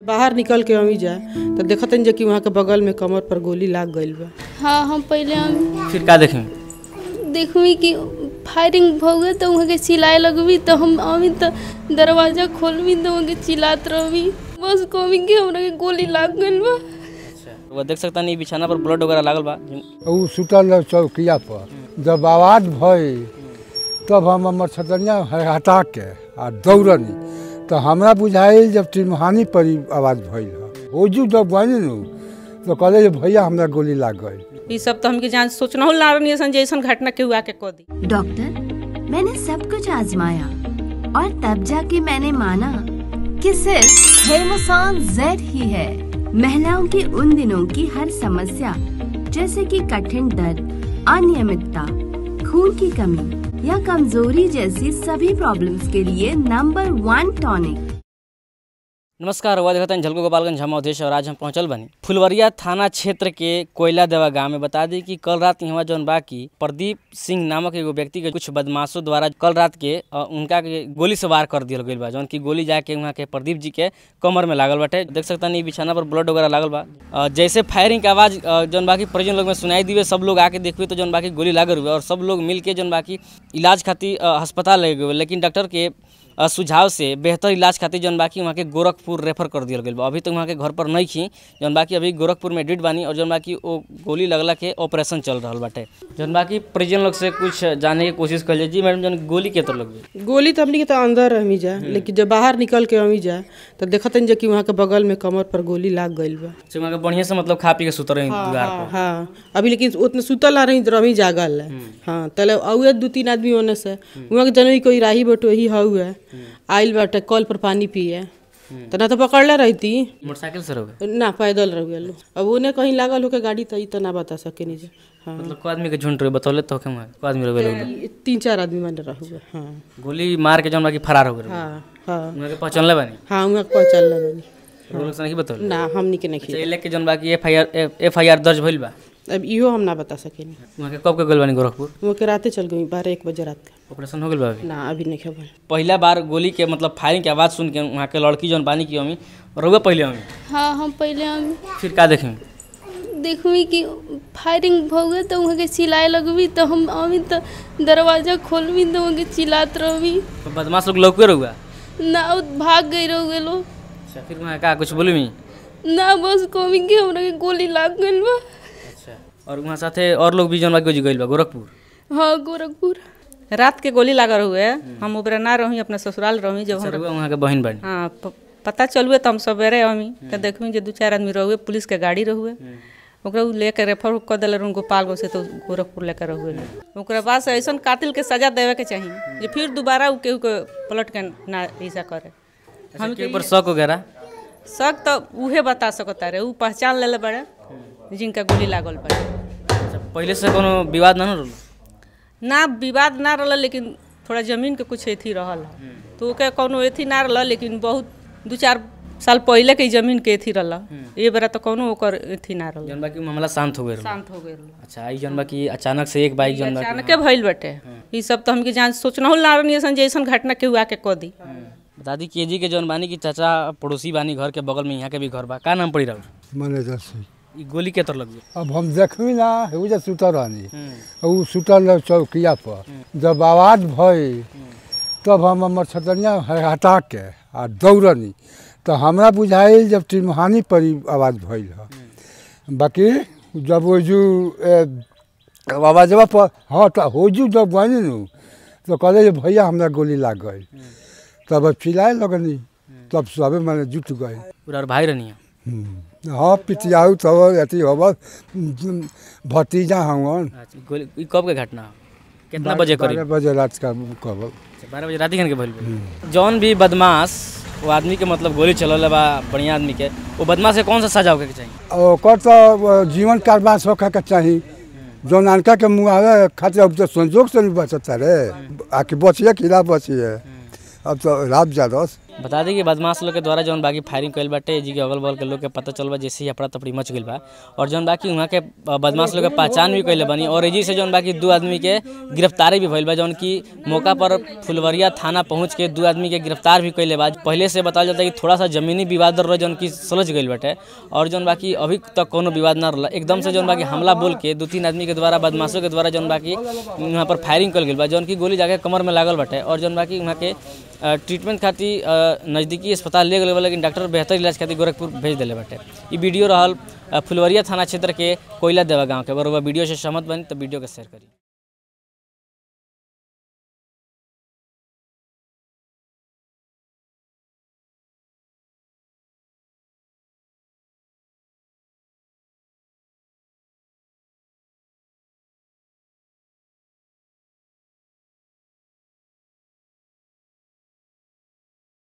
बाहर निकल के अमी जा तो देखतन जे कि वहाँ के बगल में कमर पर गोली लाग गईल बा हाँ हम पहले हम फिर का देखें देखबी कि फायरिंग हो गए तो वहाँ के चिल्लाए लगबी तो हम अभी तो दरवाजा खोलबी तो वहाँ के चिल्लात रहबी बस कहबी कि हमरा के गोली लाग गईल बा वो देख सकता नहीं बिछाना पर ब्लड वगैरह लागल बा उ सुतल रहे चौकिया पर जब आवाज भई तब हम हमर छतरिया हटा के आ दौड़नी तो हमरा बुझाइल जब त्रिमहानी पर ई आवाज भइल ह ओजू जब गई नु तो कहले जे भैया हमरा गोली लाग गई ई सब तो हमके जान सोचना हो ना रही ऐसन जैसन घटना के हुआ के कह दी डॉक्टर मैंने सब कुछ आजमाया और तब जाके मैंने माना कि सिर्फ हेमोसान जेड ही है महिलाओं के उन दिनों की हर समस्या जैसे कि कठिन दर्द अनियमितता खून की कमी या कमजोरी जैसी सभी प्रॉब्लम्स के लिए नंबर वन टॉनिक नमस्कार हुआ देखते हैं झलको गोपालगंज हम अवधेश और आज हम पहुंचल बनी फुलवरिया थाना क्षेत्र के कोयला देवा गांव में बता दी कि कल रात यहाँ जौन बा की प्रदीप सिंह नामक एगो व्यक्ति के कुछ बदमाशों द्वारा कल रात के अ, उनका के गोली से वार कर दिया गई बा जौन की गोली जाके वहाँ के प्रदीप जी के कमर में लागल बाटे देख सकता नहीं बिछाना पर ब्लड वगैरह लागल बा अ, जैसे फायरिंग के आवाज अ, जौन बाकी परिजन लोग में सुनाई दिए सब लोग आके देखबे तो जौन बाकी गोली लागल हुए और सब लोग मिल के जौन बाकी इलाज खातिर अ, अस्पताल ले गए लेकिन डॉक्टर के अ, सुझाव से बेहतर इलाज खातिर जौन बाकी वहाँ के गोरखपुर रेफर कर दिया गया बा अभी तक वहाँ के घर पर नहीं खी जौन बाकी अभी गोरखपुर में एडमिट बानी और जौन बाकी वो गोली लगला के ऑपरेशन चल रहा बाटे जौन बाकी परिजन लोग से कुछ जाने की कोशिश कर जी मैडम जौन गोली के तो लग गई गोली तो हमनी के तो अंदर रही जा लेकिन जब बाहर निकल के अमी जा तो देखतन जे कि वहाँ के बगल में कमर पर गोली लाग गईल बा से वहाँ के बढ़िया से मतलब खा पी के सुतर रही दीवार हाँ हाँ अभी लेकिन उतने सुतल ना रही रही जागल है हाँ तले औए दू तीन आदमी होने से वहाँ के जनवी कोई राही बटो ही हुए आइल बाटे कल पर पानी पिए तो ना तो पकड़ले रहती मोटरसाइकिल से रहोगे ना पैदल रह गए अब उन्हें कहीं लागल होके गाड़ी तो ई तो ना बता सके नहीं जा हाँ मतलब को आदमी के झुंड रहे बतौले तो के को आदमी रहे लोग ई तीन चार आदमी मन रह हुए हाँ गोली मार के जौन बाकी फरार हो गए हाँ हाँ वहाँ के पहचानले बानी हाँ वहाँ के पहुँचल बनी वो लोग से नहीं बतौले ना हमनी के नहीं अच्छा, ये लेके जौन बाकी F I R F I R दर्ज भइल बा अब इहो हम ना बता सके नहीं वहाँ के कब के गइल बानी गोरखपुर वो के राते चल गई बारह एक बजे रात का ऑपरेशन हो गइल बा अभी ना अभी नहीं खबर पहला बार गोली के मतलब फायरिंग के आवाज़ सुन के वहाँ के लड़की जौन बानी की अमी रहुआ पहले अमी हाँ हम पहले हम फिर का देखें देखबी कि फायरिंग हो गए तो वहाँ के चिल्लाए लगबी तो हम अभी तो दरवाजा खोलबी तो वहाँ के चिल्लात रहबी तो बदमाश लोग लौके रहुआ ना उ भाग गई रह गए लोग अच्छा फिर वहाँ का कुछ बोली मी ना बस कहबी कि हमरा के गोली लाग गईल बा अच्छा और वहाँ साथे और लोग भी जौन बाकी गइल बा गोरखपुर हाँ गोरखपुर रात के गोली लागल हुए हम ओकरा ना रही अपने ससुराल रही जब अच्छा, हम रहुआ वहाँ के बहन बानी हाँ प- पता चलुए तो हम सवेरे अमी तो देखबी जे दू चार आदमी रहुए पुलिस के गाड़ी रहुए ओकरा उ लेके रेफर कर दिले रहूँ गोपालगंज से तो गोरखपुर लेकर रहुए ओकरा बाद से ऐसा कातिल के सजा देवे के चाहिए जे फिर दोबारा उ केहू के पलट के ना ऐसा करे हम के ऊपर शक वगैरह शक तो उहे बता सकता रहे उ पहचान लेले बड़े जिनका गोली लागल बड़े अच्छा पहले से कोनो विवाद ना न रहल ना विवाद ना रहल लेकिन थोड़ा जमीन के कुछ एथी रहल तो ओके कोनो एथी ना रहल लेकिन बहुत दू चार साल पहले के ही जमीन के एथी रहल ए बेरा तो कोनो ओकर एथी ना रहल जौन बाकी मामला शांत हो गए शांत हो गए अच्छा आई जौन बाकी अचानक से एक बाइक जौन बाकी अचानके भइल बटे ई सब तो हमके जान सोचना हो ना रही ऐसन जैसन घटना के हुआ के कह दी बता दी के जी के जौन बानी की चाचा पड़ोसी बानी घर के बगल में यहाँ के भी घर बा का नाम पड़ी रहा मैनेजर से ई गोली के तर लग गई अब हम देखबी ना उ जे सुतल रहनी उ सुतल रहे चौकिया पर जब आवाज भई तब हम हमर छतरिया हटा के आ दौड़नी तो हमरा बुझाइल जब त्रिमहानी पर ई आवाज भइल ह बाकी जब ओजू आवाजवा पर हाँ तो होजू जब गई नु तो कहले जे भैया हमरा गोली लाग गई तब चिल्लाए लगनी तब सबे मैंने जुट गए पूरा और भाई रहनी हम्म। हाँ पितियाऊ तो अथी होब भतीजा हवन अच्छा गोली ई कब के घटना हो? कितना बजे बारह करीब बजे रात का कहब अच्छा, बारह बजे रात के भइल बा। जौन भी बदमाश वो आदमी के मतलब गोली चलल बा बढ़िया आदमी के वो बदमाश के कौन सा सजा होके के चाहिए ओकर तो जीवन कारोबार होखे के चाही जौन अनका के मुँह आवे खातिर अब तो संजोग से नहीं बचता रे आके बचिए कि ना बचिए अब तो रात जादस बता दी कि बदमाश लोग के द्वारा जौन बाकी फायरिंग कइल बाटे जी के अगल बगल के लोग के पता चल बा जैसे ही अफरा तफरी मच गइल बा और जौन बाकी वहाँ के बदमाश लोग के पहचान भी कइले बनी और एजी से जौन बाकी दू आदमी के गिरफ्तारी भी भइल बा जौन की मौका पर फुलवरिया थाना पहुंच के दू आदमी के गिरफ्तार भी कइले बा पहले से बताया जाता है कि थोड़ा सा जमीनी विवाद रहे जौन की सुलझ गइल बाटे और जौन बाकी अभी तक कोनो विवाद ना रहला एकदम से जौन बाकी हमला बोल के दू तीन आदमी के द्वारा बदमाशों के द्वारा जौन बाकी वहाँ पर फायरिंग कल गइल बा जौन की गोली जाके कमर में लागल बाटे और जौन बाकी वहाँ के अ, ट्रीटमेंट खातिर अ, नज़दीकी अस्पताल ले गए बा लेकिन डॉक्टर बेहतर इलाज खातिर गोरखपुर भेज दिले बाटे ई वीडियो रहल अ, फुलवरिया थाना क्षेत्र के कोयला देवा गांव के बरोबर वीडियो से सहमत बनी तो वीडियो के शेयर करी